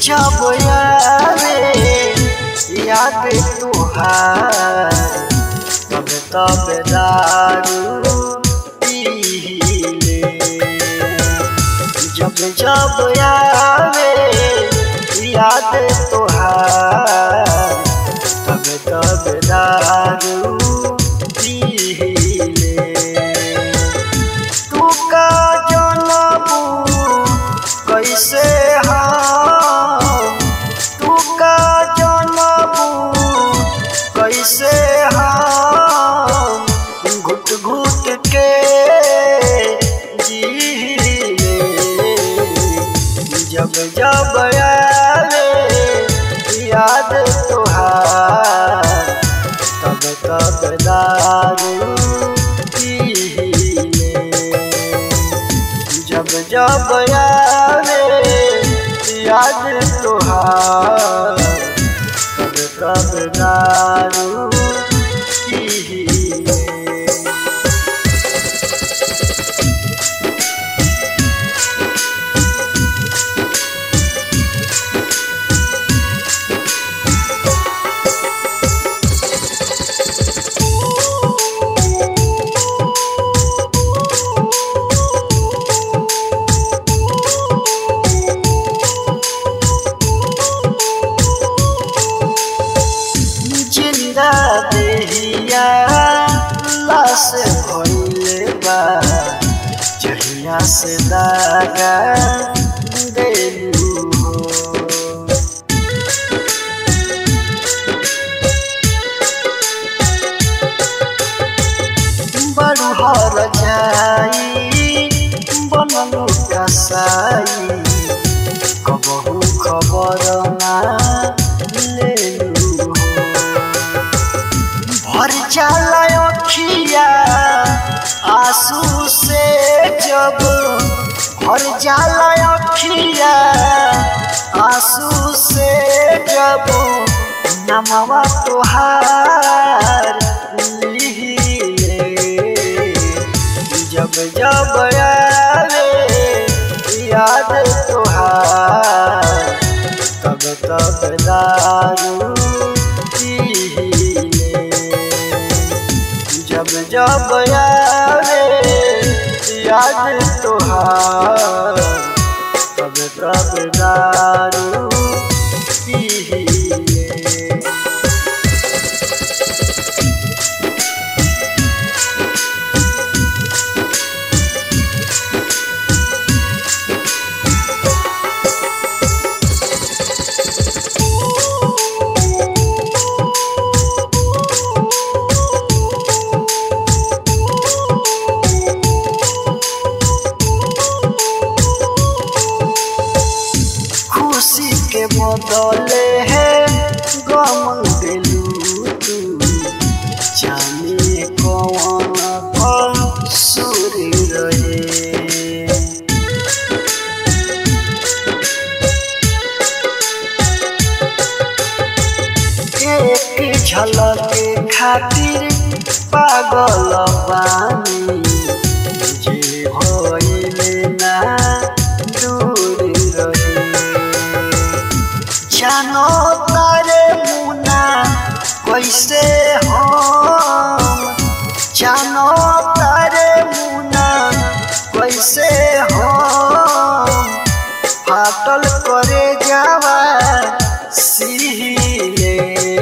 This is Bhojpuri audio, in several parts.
जब यारे याद तुहार तब तब दारू पीले जब जब यारे याद तुहार तब तब दारू पीले तू का जनबू कैसे हम तू का जनबू कैसे हम घुट घुट के जीले जब जब आवे याद तुहार तब तब दारू पीले जब जब आवे याद तुहार तब तब दारू पीले जिंदा देहिया लाश भइले बा जहिया से दागा देलू हो बड़ू हर जाई बनलू कसाई कबहू खबर ना लेलू हो भर जाला अखिया आंसू से जब भर जाला अखिया आंसू से जब नमवा तोहार लिहिले जब जब आवे याद तोहार तब तब दारू पीले जब जब आवे याद तोहार तब तब दारू पीले खुशी के बदले है गम दिलू तू जाने कौन फल सुर रहे एक झलक खातिर पागल बानी जे भइले ना दूर रहे जानो तारे मुना कैसे हम जानो तारे मुना कैसे हम फाटल करे जावा सिले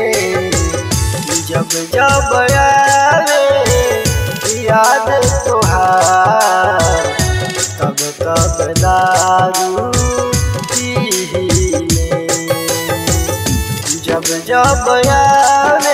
जब जब आवे याद तोहार तब तब दारू पीले जब जब आवे